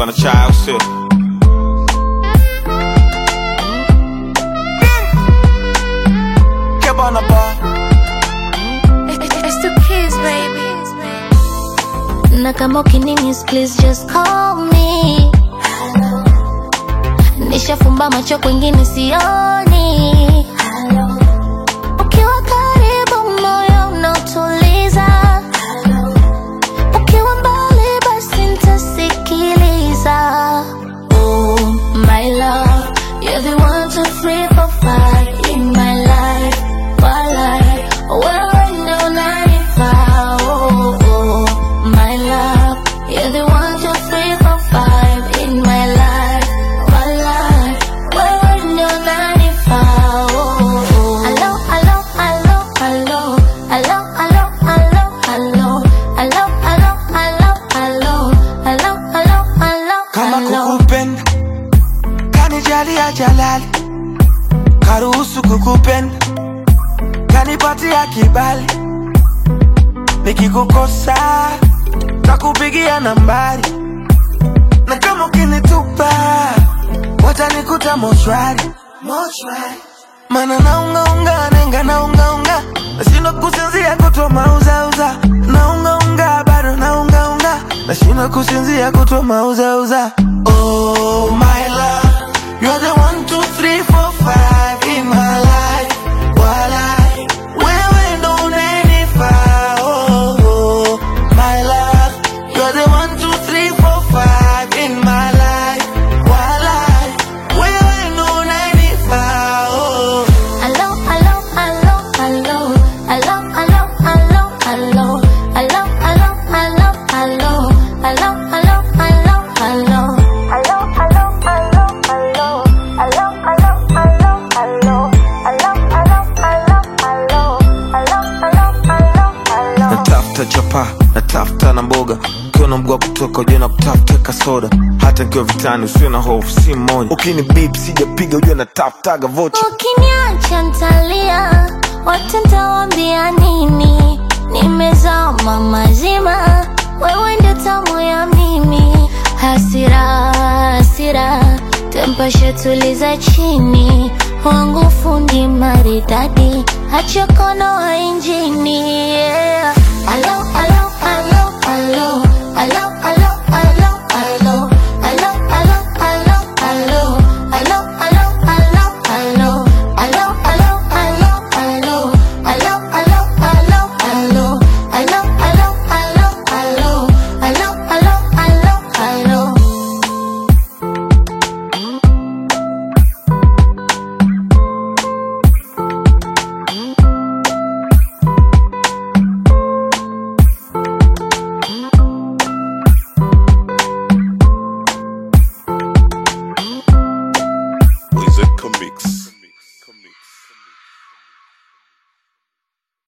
hapa na chai au sio? Kebana bar. It's the kids, baby. Na kama ukinimis, please just call me. Nishafumba macho kwingine sioni. Ukiwa karibu moyo unautuliza. Ukiwa mbali basi nitasikiliza. Oh, my love, you're the one, two, three, four, five in my life. My life, wewe ndo unanifaa. Oh, oh, my love, you're the one, two, three, four, five in my life. My life, wewe ndo unanifaa. Oh, oh. Hello, hello, hello, hello. Hello, hello, hello, hello. Hello, hello, hello, hello. Hello, hello, hello, kama hello. kukupenda kanijalia jalali karuhusu kukupenda kanipatia kibali nikikukosa takupigia nambari na kama ukinitupa watanikuta mochwari mana naungaunga nenga naungaunga nashindwa kusinzia kutwa mauzauza naungaunga bado naungaunga nashindwa kusinzia kutwa mauzauza oh my love you're the one two three four five in my life walai wewe ndo unanifaa oh, oh my love you're the one two three four five in my life walai wewe ndo unanifaa oh Hello, hello, hello, hello. Hello, hello, hello, hello. Hello, hello, hello, hello. Hello, hello, hello, hello. Hello, hello, hello, hello. Hello, hello, hello, hello. Hello, hello, hello, hello. Hello, hello, hello, hello. natafuta chapa natafuta na mboga ukiwa na mguu wa kutoka ujue na kutafuta kasoda hata nikiwa vitani usiwe na hofu si mmoja ukini bip sijapiga ujue natafutaga vocha Ukiniacha ntalia, wote ntawaambia nini? Nimezama mazima, wewe ndio tamu ya mimi. Hasira, hasira, tempashe tuliza chini, wangu fundi maridadi, acha kono wa injini. Yeah. Alo, alo, alo, alo.